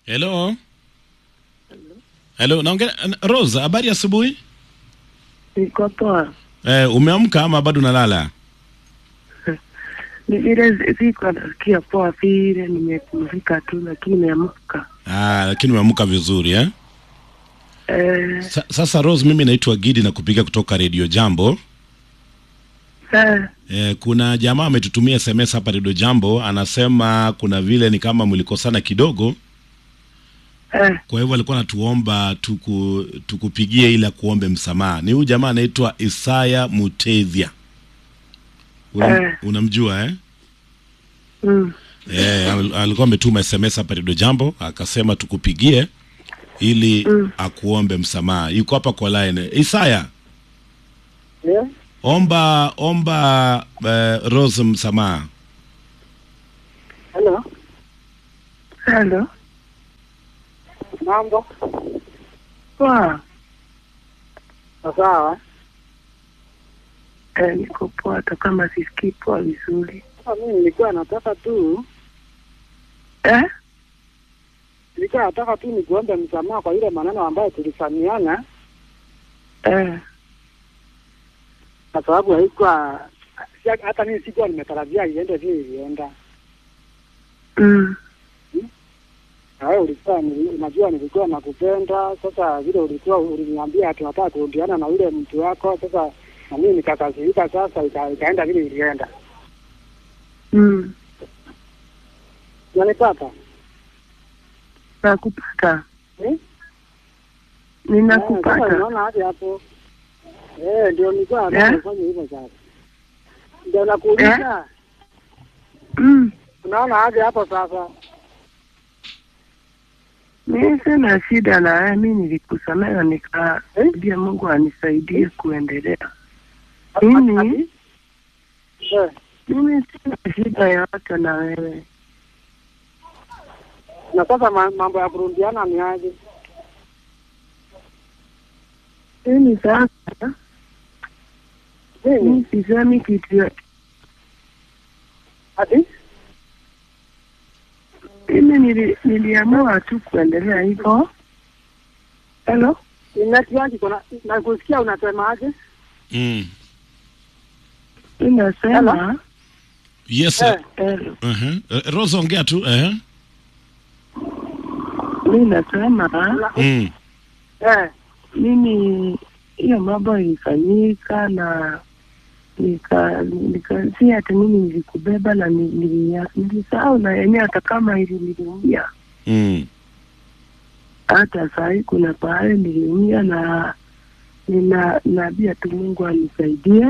Hello. Hello, naongea Rose, habari asubuhi? Niko poa. Eh, umeamka ama bado unalala? Ni vile siko nasikia poa vile, nimepumzika tu, lakini nimeamka. Ah, lakini umeamka vizuri eh? Eh, Sa, sasa Rose, mimi naitwa Gidi na kupiga kutoka Radio Jambo. eh, Eh, kuna jamaa ametutumia SMS hapa Radio Jambo, anasema kuna vile ni kama mlikosana kidogo, eh, kwa hivyo alikuwa anatuomba tuku, tukupigie ili akuombe msamaha. Ni huyu jamaa anaitwa Isaya Mutethia. Una, Eh. unamjua eh? mm, Eh, al- alikuwa ametuma SMS hapa Radio Jambo akasema tukupigie ili Mm. akuombe msamaha. Yuko hapa kwa line. Isaya, Eh, omba omba uh, Rose msamaha. Hello, hello, mambo poa. sawa. Eh, niko poa, hata kama sisikii poa vizuri. Sasa mimi nilikuwa nataka tu Eh, nilikuwa nataka tu nikuombe msamaha kwa ile maneno ambayo tulifanyana, eh, kwa sababu haikuwa si- hata mimi sikuwa nimetarajia iende vile ilienda. mm, Na wewe ulikuwa nili- unajua nilikuwa nakupenda. Sasa vile ulikuwa uliniambia ati unataka kurudiana na yule mtu wako, sasa na mimi nikakasirika, sasa ika, ikaenda vile ilienda. mm. Unanipata? Nakupata, Eh? Eh, sasa ninakupata. unaona hadi hapo eh, ndio nilikuwa nataka Eh? ufanye hivyo sasa. Ndio nakuuliza, Mm, unaona hadi hapo sasa. mi sina shida na wewe, mi nilikusamehe nikaambia Mungu anisaidie kuendelea. Mimi Ati? Eh, mimi sina shida yoyote na wewe. na sasa ma- mambo ya kurundiana ni aje? Mimi sasa mi Mimi sisemi kitu yo- ati mimi nili, niliamua tu kuendelea hivyo. Hello, inatiaji kuna nakusikia unasema aje? Mm. mi nasema Yes. Eh, hello, Uh-huh. Uh, Rose ongea tu. Uh-huh. mi nasema na- Mm. eh, mimi hiyo mambo ilifanyika na nika nika si hata mimi nilikubeba na ni- nilia- nilisahau na yenyewe hata kama ili niliumia Mm. hata sahii kuna pahali niliumia na nina naambia tu Mungu anisaidie.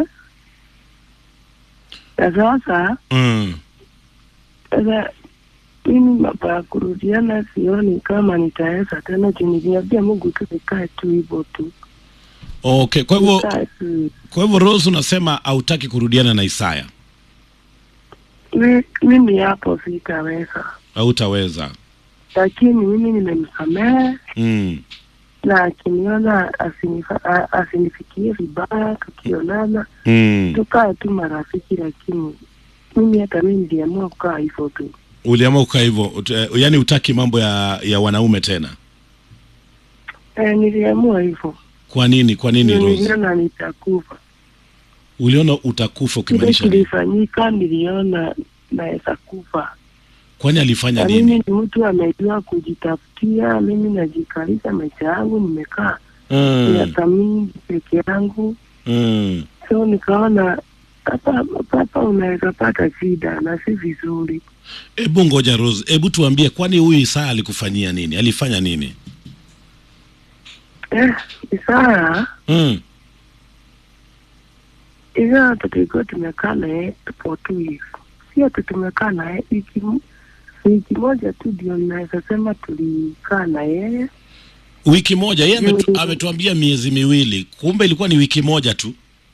Na sasa Mm. sasa mimi mambo ya kurudiana sioni kama nitaweza tena, juu niliambia Mungu tu nikae tu hivyo tu, Okay, kwa hivyo nikae tu. kwa hivyo Rose unasema hautaki kurudiana na Isaya. Mi- Mimi hapo sitaweza, Hautaweza. lakini mimi nimemsamehe Mm. na akiniona asinifa- a- asinifikie vibaya, tukionana Mm. tukae tu marafiki, lakini mimi hata mimi niliamua kukaa hivyo tu. Uliamua kukaa hivyo, ut- eh, yaani utaki mambo ya ya wanaume tena. E, niliamua hivyo, Kwa nini? Kwa nini Ndio Rose? niliona nitakufa. Uliona utakufa Kile ukimaanisha nini? kilifanyika, niliona naweza kufa, Kwani alifanya na nini? mimi ni mtu amejua kujitafutia. Mimi najikalisha maisha yangu, nimekaa Mm. miaka mingi peke yangu, Mm. so nikaona hapa hapa unaweza pata shida na si vizuri. Hebu ngoja Rose, hebu tuambie, kwani huyu Isaya alikufanyia nini? Alifanya nini? Eh, Isaya Mm. Isaya tulikuwa tumekaa naye for two years, sio tu tumekaa naye wiki m- wiki moja tu ndio naweza sema tulikaa na yeye Wiki moja yeye ametu, Mm. ametuambia miezi miwili, kumbe ilikuwa ni wiki moja tu.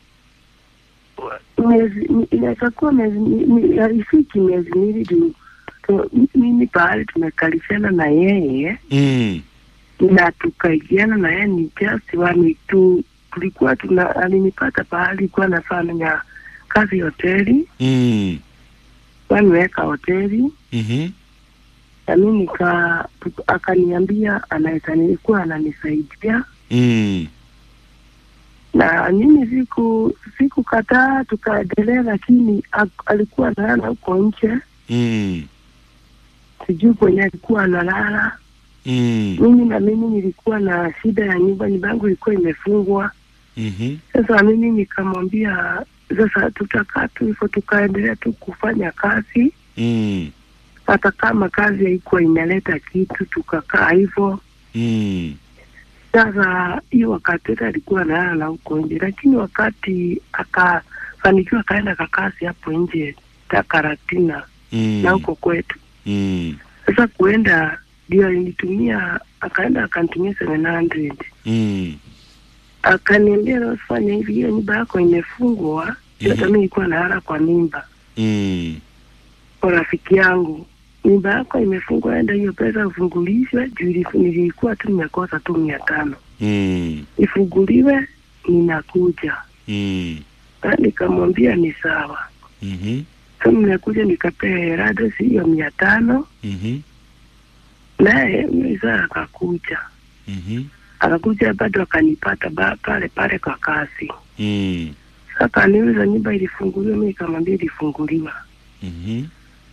miezi mi- inaweza kuwa miezi mi- mi- haifiki miezi miwili juu tu- mi- mimi pahali tumekalishana na yeye Mm. na tukaigiana na yeye ni just one tu tulikuwa tuna alinipata pahali kuwa nafanya kazi hoteli Mm. waniweka hoteli Mhm. na mi nika akaniambia anaweza nilikuwa ananisaidia Mm. na mimi siku sikukataa, tukaendelea, lakini ak- alikuwa analala huko nje, Mm. sijui kwenye alikuwa analala. Mm. Mimi na mimi nilikuwa na shida ya nyumba, nyumba yangu ilikuwa imefungwa. Mhm. Sasa mimi nikamwambia sasa tutakaa tu hivyo, tukaendelea tu kufanya kazi, Mm. hata kama kazi haikuwa inaleta kitu, tukakaa hivyo. Mm. Sasa hiyo wakati yote alikuwa analala huko nje, lakini wakati akafanikiwa akaenda kakasi hapo nje Takaratina Mm. na huko kwetu. Mm. Sasa kuenda ndio alinitumia, akaenda akanitumia 700 Mm. akaniambia nasifanya hivi, hiyo nyumba yako imefungwa. Mhm. Hata mimi nilikuwa nalala kwa nyumba Mm. kwa rafiki yangu, nyumba yako imefungwa, enda hiyo pesa ufungulishwe. Juu ilifu- nilikuwa tu nimekosa tu mia tano, Mm. ifunguliwe, ninakuja. Mm. Na nikamwambia ni sawa. Mhm. Sasa nimekuja nikapea Herades hiyo mia tano, Mhm. naye mzaa akakuja Mhm. akakuja bado akanipata ba, pale pale kwa kazi. Mm. Sasa akaniuliza nyumba ilifunguliwa, mimi nikamwambia ilifunguliwa. Mhm.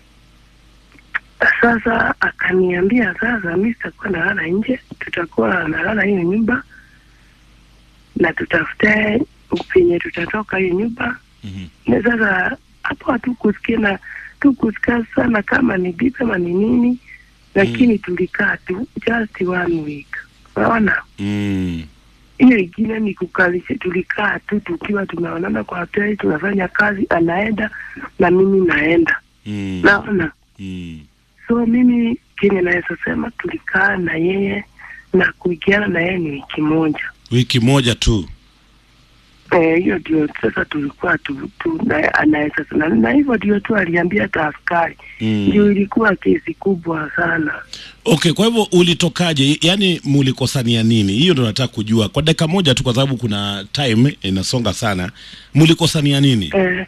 Sasa akaniambia sasa, mimi sitakuwa nalala nje, tutakuwa nalala hiyo nyumba na tutafute penye tutatoka hiyo nyumba. Mhm. Na sasa hapo hatukusikia na tukusikia sana kama ni bibi ama ni nini, lakini tulikaa tu just one week, unaona Mm. hiyo ingine ni kukalisha, tulikaa tu tukiwa tumeonana kwa hoteli, tunafanya kazi, anaenda na mimi naenda, Mm. naona Mm. so mimi kenye naweza sema tulikaa na yeye na kuigiana na yeye ni wiki moja. Wiki moja tu. Eh, hiyo ndio sasa tulikuwa tu, tu na, anaweza na, na hivyo ndio tu aliambia hata askari Mm. ndio ilikuwa kesi kubwa sana. Okay, kwa hivyo ulitokaje? Yaani mulikosania nini? Hiyo ndo nataka kujua kwa dakika moja tu, kwa sababu kuna time inasonga sana. Mulikosania nini? Eh,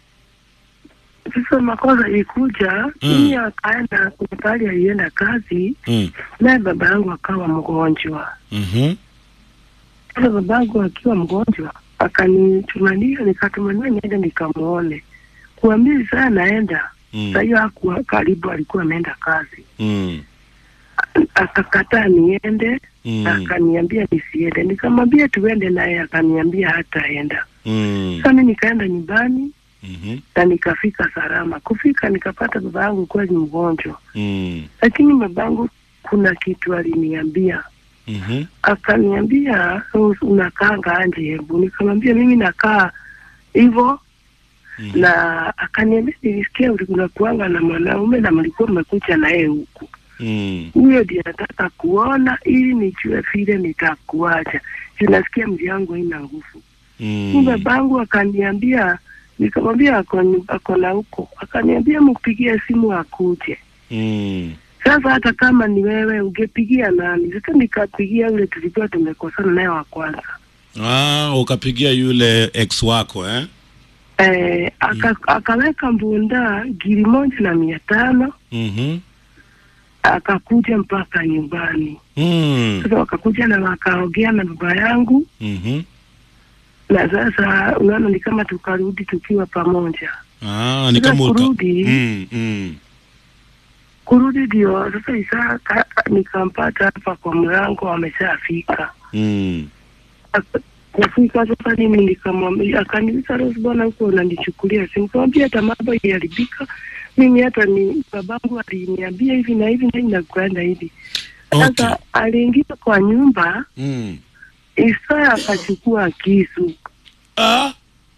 sasa makosa ilikuja Mm. mimi akaenda kuna pahali alienda kazi Mm. naye baba yangu akawa mgonjwa. Mhm. Sasa baba yangu akiwa mgonjwa akanitumania, nikatumania niende nikamwone, kuambia saa naenda Mm. saa hiyo hakuwa karibu, alikuwa ameenda kazi. Mm. Akakataa niende Mm. akaniambia nisiende, nikamwambia tuende, naye akaniambia hataenda. Mm. Sasa mimi nikaenda nyumbani Mhm. na nikafika salama. Kufika nikapata baba yangu kweli mgonjwa, Mm. lakini baba yangu kuna kitu aliniambia Mhm. akaniambia "U- unakaanga anje hebu nikamwambia mimi nakaa hivyo Mhm. na akaniambia nilisikia unakuanga na mwanaume na mlikuwa mmekuja naye huku Mm. huyo ndiye nataka kuona ili nijue vile nitakuacha Juu nasikia mji yangu haina nguvu mm. Mm. babangu akaniambia nikamwambia ako nyu- ako na huko akaniambia mpigie simu akuje Mm. sasa hata kama ni wewe ungepigia nani sasa nikapigia yule tulikuwa tumekosana naye wa kwanza Ah, ukapigia yule ex wako eh? eh, aka, akaweka mbunda giri moja na mia tano Mhm. akakuja mpaka nyumbani Mm. sasa wakakuja na wakaongea na baba yangu Mhm. na sasa unaona ni kama tukarudi tukiwa pamoja Ah, ni Sasa kama uka... kurudi mm, mm. kurudi ndio sasa Isa ka- nikampata hapa kwa mlango ameshafika Mm. Ak- kufika sasa mimi nikamwambia akaniuliza Rose bwana huko unanichukulia simu nikamwambia hata mambo iliharibika mimi hata ni babangu aliniambia hivi na hivi na hivi na kuenda hivi Okay. sasa aliingia kwa nyumba Mm. Isa akachukua kisu Ah.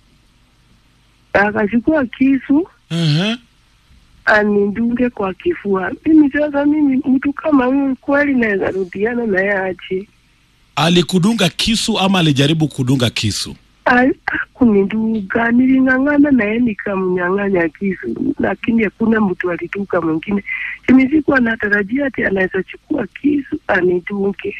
akachukua kisu Uh-huh. anidunge kwa kifua. Mimi sasa, mimi mtu kama huyu kweli naweza rudiana naye aje? Alikudunga kisu ama alijaribu kudunga kisu? Al- Hakunidunga, niling'ang'ana naye nikamnyang'anya kisu, lakini hakuna mtu alidunga mwingine. Mimi sikuwa natarajia ati anaweza chukua kisu anidunge.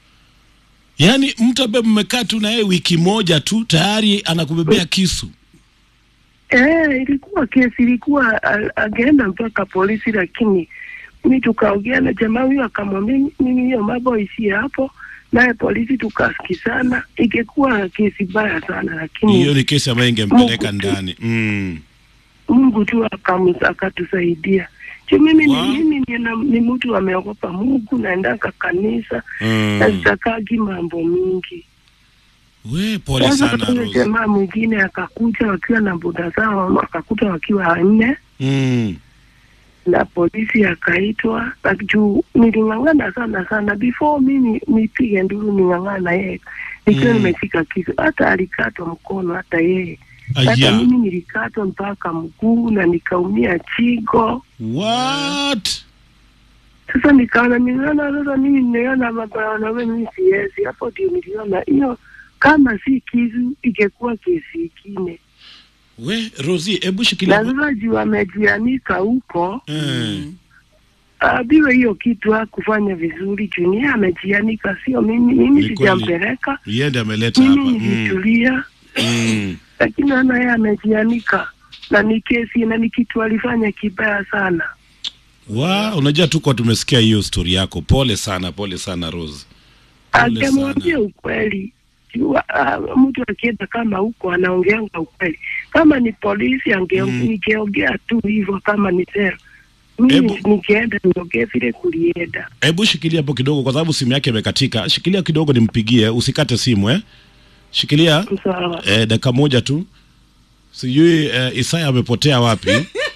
Yaani mtu ambaye mmekaa tu na yeye wiki moja tu tayari anakubebea kisu. Eh, ilikuwa kesi, ilikuwa a- ageenda mpaka polisi, lakini mi tukaongea na jamaa huyo, akamwambia mimi hiyo mambo isie hapo, naye polisi tukasikizana, ikikuwa kesi baya sana, lakini hiyo ni kesi ambayo ingempeleka Mungu tu. ndani mm. Mungu tu akamu- akatusaidia. Juu mimi Wow. ni mimi ni, na- ni mtu ameogopa Mungu, naendaka kanisa na Mm. sitakagi mambo mingi. we pole Sasa sana huyo Rose. jamaa mwingine akakuja wakiwa na boda zao, akakuta wakiwa wanne mm. na polisi akaitwa, na juu niling'ang'ana sana sana before mimi nipige nduru, ning'ang'ana yeye nikiwa Mm. nimefika kisu, hata alikatwa mkono, hata yeye hata Aya. mimi nilikatwa mpaka mguu na nikaumia chigo. what Sasa nikaona niliona sasa mimi nimeona mabwana wewe, mimi siwezi. Hapo ndio niliona hiyo, kama si kisu ingekuwa kesi ingine, we Rosie hebu na shikilia sasa juu amejianika huko eh. abiwe hiyo kitu hakufanya vizuri juu niye amejianika, sio mimi. Mimi Ni kweli. sijampeleka, yeye ndiye ameleta hapa mimi mm. nilitulia, Mm. lakini ana yeye amejianika na ni kesi na ni kitu alifanya kibaya sana. wa unajua tuko tumesikia hiyo stori yako pole sana pole sana Rose Pole Angemwambia ukweli juu, ah, mtu akienda kama huko anaongeanga ukweli. Kama ni polisi ange Mm. ningeongea tu hivyo, kama ni sera mimi Ebu- nikienda niongee vile kulienda. hebu shikilia hapo kidogo kwa sababu simu yake imekatika shikilia kidogo nimpigie usikate simu eh shikilia Sawa. eh, dakika moja tu sijui eh, Isaya amepotea wapi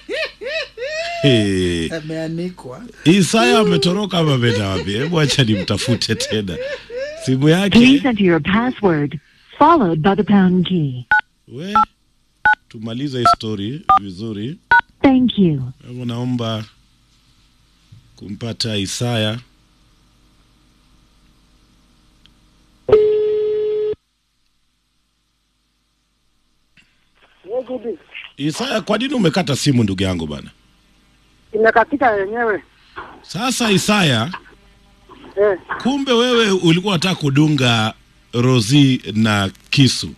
hey. ameanikwa Isaya ametoroka ama ameenda wapi? Hebu acha nimtafute tena simu Please yake. enter your password, followed by the pound key. We tumalize hii story vizuri. Thank you. Hebu naomba kumpata Isaya. Eh, Gudi, Isaya, kwa nini umekata simu ndugu yangu bana? imekatika yenyewe Sasa Isaya, eh. kumbe wewe ulikuwa unataka kudunga Rozi na kisu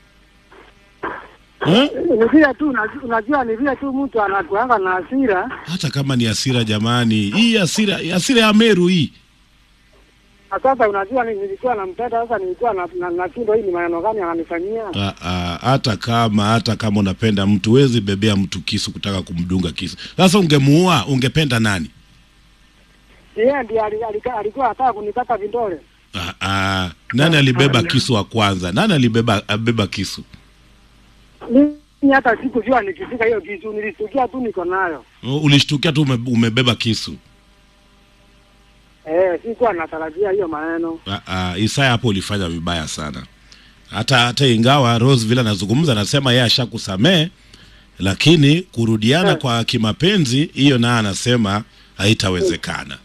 eh? Ni vile tu unajua- unajua, ni vile tu mtu anakuanga na hasira. Hata kama ni hasira jamani, hii hasira hasira ya Meru hii Na Sasa unajua, ni- nilikuwa nampenda, sasa nilikuwa na- na- nashindwa, hii ni maneno gani ananifanyia? Ah, ah, hata kama hata kama unapenda mtu huwezi bebea mtu kisu kutaka kumdunga kisu. Sasa ungemuua ungependa nani? Yeye ndiye ali- alika- alikuwa anataka kunikata vidole. Ah, ah, nani alibeba kisu wa kwanza? Nani alibeba abeba kisu? Mimi hata sikujua nikifika hiyo kitu, nilisikia tu niko nayo U- Ulishtukia tu ume, umebeba kisu. eh, sikuwa natarajia hiyo maneno. Ah, ah, Isaya hapo ulifanya vibaya sana. Hata hata ingawa Rose vile anazungumza anasema yeye ashakusamee, lakini kurudiana Eh. kwa kimapenzi hiyo naye anasema haitawezekana.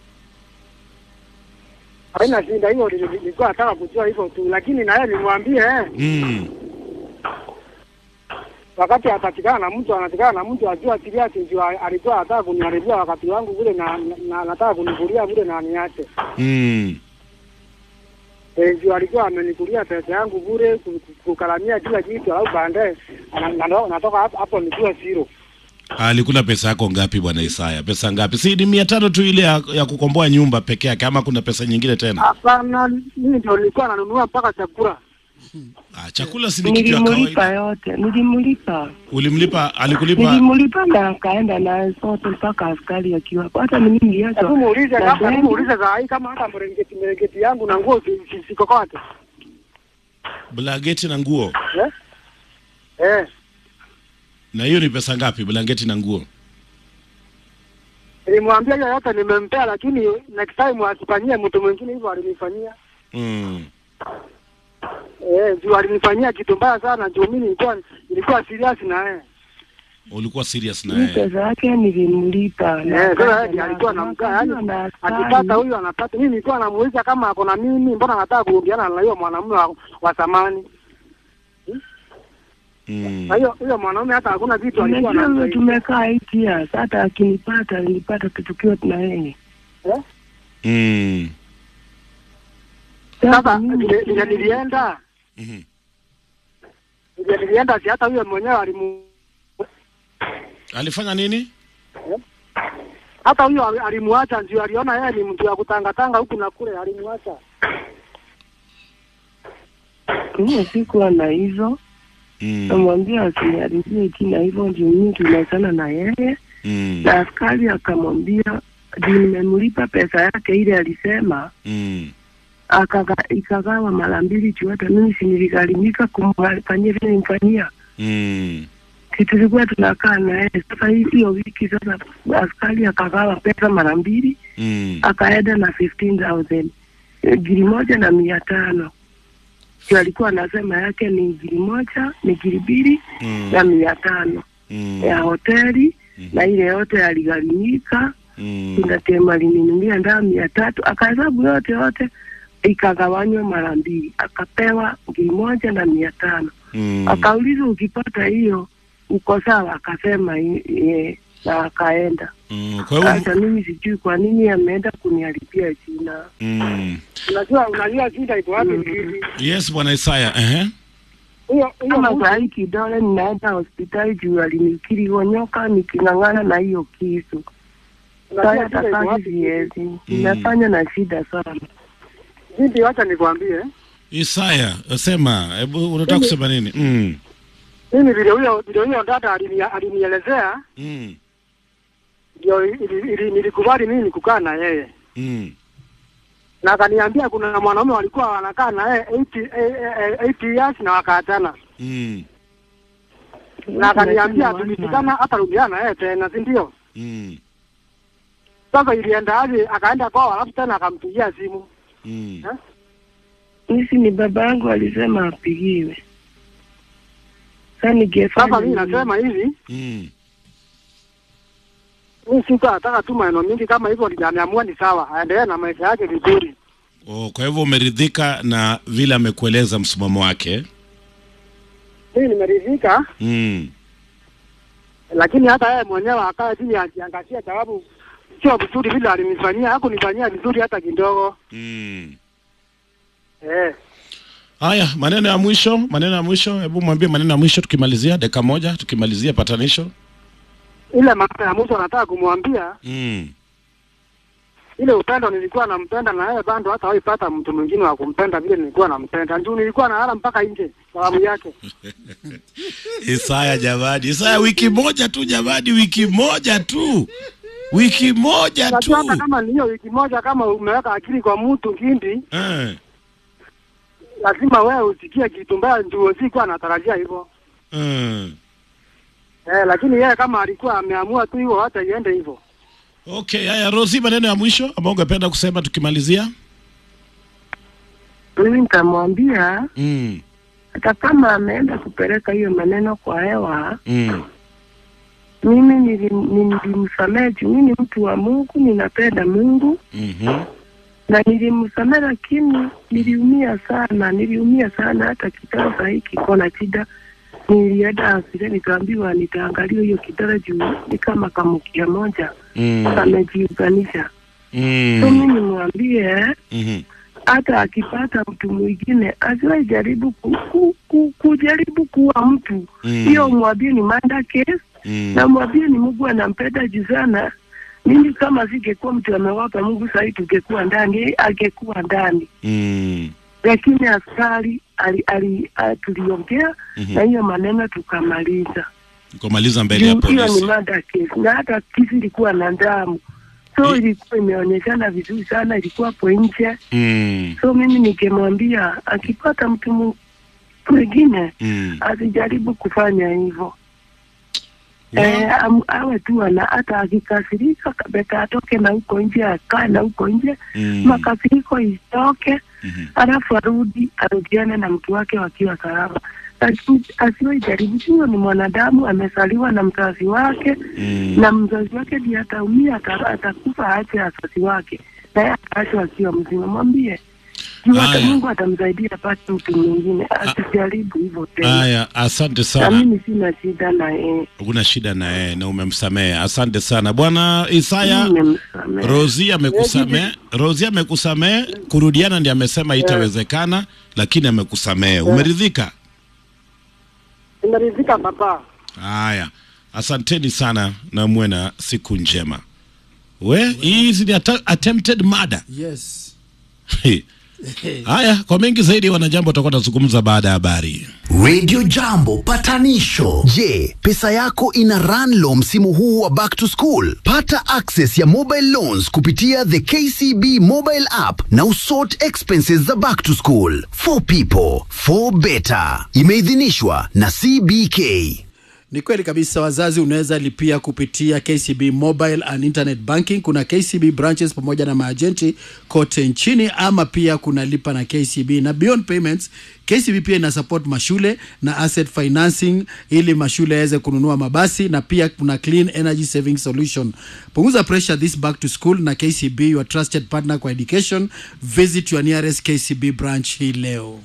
Haina shida hiyo, nili- nilikuwa nataka kujua hivyo tu, lakini na yeye nimwambie eh, Mm. wakati atatikana na mtu anatikana na mtu ajua serious, ndio alikuwa anataka kuniharibia wakati wangu vile, na, na, na nataka kunivulia vile na niache Mm. Eh, ndio alikuwa amenikulia pesa yangu bure ku- ku- kukaramia kila kitu, alafu baadaye ana- na- natoka hapo hapo nikiwa zero. Alikula pesa yako ngapi bwana Isaya? Pesa ngapi? Si ni mia tano tu ile ya, ya kukomboa nyumba peke yake ama kuna pesa nyingine tena? Hapana, mimi ndio nilikuwa nanunua mpaka chakula. Ah, chakula si ni kitu ya Nilimlipa kawaida. yote, nilimlipa Ulimlipa, alikulipa nilimlipa na akaenda na sote mpaka askari akiwa hapo. Hata mimi Hebu niliachwa muulize na kama, hebu bendi. muulize saa hii kama hata mrengeti mrengeti yangu na nguo si- si- siko kwake. blanketi na nguo. Eh? Eh, Na hiyo ni pesa ngapi blanketi na nguo? nilimwambia hiyo yote nimempea, lakini next time asifanyie mtu mwingine hivyo alinifanyia. Mm. Eh, juu alinifanyia kitu mbaya sana, juu mimi nilikuwa nilikuwa serious na yeye. Ulikuwa serious na Hii yeye. pesa yake nilimlipa na Eh, sasa akaenda yeye alikuwa nazo. anamkaa, Akaenda yani na askari. akipata huyu anapata. Mimi nilikuwa namuuliza kama ako na mimi, mbona anataka kurudiana na hiyo mwanamume wa, wa zamani. Mm. Na hiyo hiyo mwanaume hata hakuna vitu alikuwa Unajua wewe anamsaidia. tumekaa eight years, hata akinipata nilipata tukiwa tuna yeye. Eh? Mm. Sasa mimi- vile vile nilienda Mhm. vile nilienda, si hata huyo mwenyewe alimu Alifanya nini? hata huyo ali- alimwacha ndio aliona yeye ni mtu wa kutangatanga huku na kule, alimwacha. Mimi sikuwa na hizo, Mm. namwambia asiniharibie jina hivyo, ndio mimi tunaachana na yeye. Mm. Na askari akamwambia juu nimemlipa pesa yake ile alisema, Mm. akaga ikagawa mara mbili juu hata mimi si niligharimika kumfanyia vile nimfanyia Mm. kitu tulikuwa tunakaa na yeye. Sasa hii hiyo wiki sasa askari akagawa pesa mara mbili, Mm. akaenda na 15000 giri moja na mia tano ndio alikuwa anasema yake ni giri moja ni giri mbili Mm. na mia tano Mm. ya hoteli na ile yote aligharimika Mm. kuna tema alininunulia ndaa mia tatu akahesabu yote yote ikagawanywa mara mbili akapewa ngiri moja na mia tano Mm. akaulizwa ukipata hiyo uko sawa akasema i- ye, na akaenda Mm. Kwa hiyo sasa mimi sijui kwa nini ameenda kuniharibia jina mm. Unajua, unajua shida iko wapi? Mm. ni hivi. Yes, bwana Isaya. Ehe. Huyo huyo kama mtu- saa hii kidole ninaenda hospitali juu alinikirigonyoka niking'ang'ana na hiyo kisu unajua saa shida hata iko kazi wapi? siwezi inafanya na shida sana Binti, wacha nikwambie, Isaya, sema, hebu unataka kusema nini? Mm. mimi vile huyo vile huyo dada alini- alinielezea Mm. ndio ili- ili- nilikubali mimi kukaa na yeye Mm. na akaniambia kuna mwanaume walikuwa wanakaa na yeye 80 eh, eh, 80 years na wakaachana, Mm. na akaniambia Tunasema tulifikana hata rudiana na yeye tena, si ndio? Mm. Sasa ilienda aje? Akaenda kwao, alafu tena akampigia simu Mm. Nisi ni baba yangu alisema apigiwe. Sasa ningefanya Sasa mimi nini? nasema hivi, Mm. mimi sikuwa nataka tu maneno mingi kama hivyo, ameamua ni sawa, aendelee na maisha yake vizuri. Oh, kwa hivyo umeridhika na vile amekueleza msimamo wake? Mimi nimeridhika, Mm. lakini hata yeye mwenyewe akae chini ajiangazie, sababu sio vizuri vile alinifanyia, hakunifanyia vizuri hata kidogo. Mm. Eh, Haya, maneno ya mwisho, maneno ya mwisho, hebu mwambie maneno ya mwisho tukimalizia dakika moja tukimalizia patanisho. ile mambo ya mwisho nataka kumwambia Mm. ile upendo nilikuwa nampenda na yeye bado hata haipata mtu mwingine wa kumpenda vile nilikuwa nampenda. Juu nilikuwa nalala mpaka nje sababu yake. Isaya jamani, Isaya wiki moja tu jamani, wiki moja tu, wiki moja tu. Unajua hata kama ni hiyo wiki moja, kama umeweka akili kwa mtu kindi, Eh, lazima wewe usikie kitu mbaya, ndio sikuwa natarajia hivyo eh. eh, lakini yeye kama alikuwa ameamua tu hivyo, hata iende hivyo. Okay, haya Rosi, maneno ya mwisho ambao ungependa kusema tukimalizia? Mimi nitamwambia Mm. hata kama ameenda kupeleka hiyo maneno kwa hewa, Mm. mimi nilim- nilimsamehe juu mimi ni mtu wa Mungu, ninapenda Mungu Mhm. na nilimsamehe, lakini niliumia sana, niliumia sana. Hata kitaro sahii kiko na shida. Nilienda asile nikaambiwa nitaangalia hiyo kitaro juu ni kama kamukia moja Mm. kamejiunganisha. So Mm. mimi nimwambie Mhm. hata akipata mtu mwingine asiwahi jaribu ku, ku, ku, kujaribu kuwa mtu Mm. hiyo, mwambie ni manda case Mm. na mwambie ni Mungu anampenda juu sana. Mimi kama singekuwa mtu amewapa Mungu sahii tungekuwa ndani, yeye angekuwa ndani, Mm. lakini askari ali, ali, ali, tuliongea Mhm. na hiyo maneno tukamaliza. Kumaliza mbele ya Juu hiyo ni polisi. mada case, na hata kisi ilikuwa na damu, so ilikuwa imeonyeshana vizuri sana, ilikuwa hapo nje. Mm. So mimi nikimwambia akipata mtu mu- mwingine Mm. asijaribu kufanya hivyo. Wa- Eh, am- awe tu ana hata akikasirika kabeta atoke na huko nje, akae na huko nje Mm. makasiriko itoke, Mhm. alafu arudi arudiane na mtu wake wakiwa salama, lakini asiwe jaribu. Huyo ni mwanadamu, amezaliwa na mzazi wake Mm. na mzazi wake ndiye ataumia, ata- atakufa aache wazazi wake, naye ataachwa akiwa mzima. Mwambie juu hata Haya. Mungu atamsaidia apate mtu mwingine, asijaribu hivyo tena. Haya, asante Na sana. mimi sina shida na yeye, Huna shida na yeye na umemsamehe. Asante sana bwana Isaya. nimemsamehe. Rosi amekusamehe, Rosi amekusamehe. Kurudiana ndiye amesema itawezekana, lakini amekusamehe. Umeridhika? Nimeridhika baba. Haya, asanteni sana na muwe na siku njema. we hizi ni atta- attempted murder yes haya kwa mengi zaidi wanajambo watakuwa nazungumza baada ya habari Radio Jambo patanisho. Je, pesa yako ina run low msimu huu wa back to school? Pata access ya mobile loans kupitia the KCB mobile app na usort expenses za back to school. For people, for better. Imeidhinishwa na CBK. Ni kweli kabisa, wazazi unaweza lipia kupitia KCB mobile and internet banking. Kuna KCB branches pamoja na maajenti kote nchini, ama pia kuna lipa na KCB na beyond payments. KCB pia ina support mashule na asset financing ili mashule yaweze kununua mabasi, na pia kuna clean energy saving solution. Punguza pressure this back to school na KCB, your trusted partner kwa education. Visit your nearest KCB branch hii leo.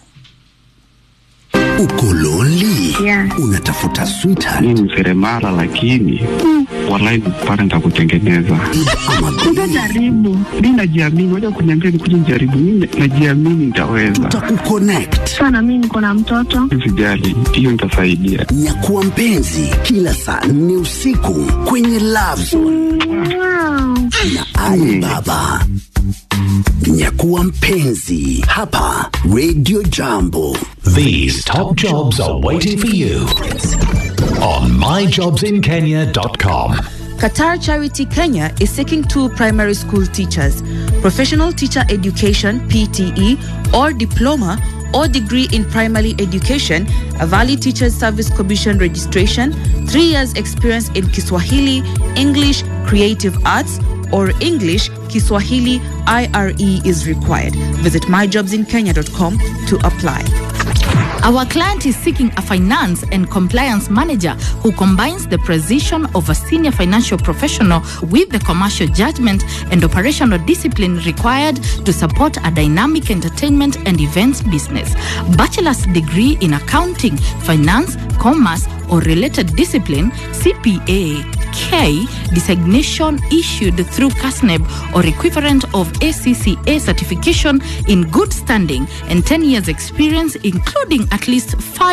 Uko lonely? Yeah. Unatafuta sweetheart mi ni seremala lakini walai pale nitakutengeneza ama Utajaribu. mi najiamini waja kuniambia nikuja nijaribu mi najiamini nitaweza tutakukonnect. Sana mimi niko na mtoto. sijali hiyo nitasaidia Nyakuwa mpenzi kila saa nne usiku kwenye Love Zone Wow. na Ali Baba. Nyakuwa mpenzi hapa Radio Jambo. These top jobs are waiting for you on myjobsinkenya.com. Qatar Charity Kenya is seeking two primary school teachers, professional teacher education PTE or diploma or degree in primary education, a valid teachers service commission registration, 3 years experience in Kiswahili, English, creative arts or English, Kiswahili IRE is required. Visit myjobsinkenya.com to apply. Our client is seeking a finance and compliance manager who combines the precision of a senior financial professional with the commercial judgment and operational discipline required to support a dynamic entertainment and events business. Bachelor's degree in accounting, finance, commerce, or related discipline, CPA, K designation issued through CASNEB or equivalent of ACCA certification in good standing and 10 years experience including at least 5